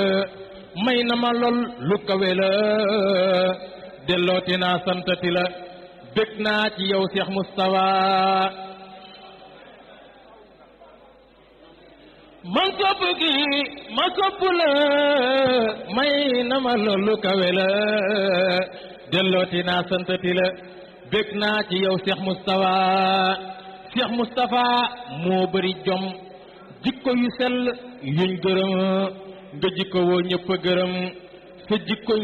may na ma lool lu kawe la dellooti naa santati la bég naa ci yow Cheikh Moustapha man sopp gi ma sopp la may na ma lool lu kawe la dellooti naa santati la bég naa ci yow Cheikh Moustapha Cheikh Moustapha moo bëri jom jikko yu sell yuñ gërëm nga jikko woo ñëpp a gërëm sa jikko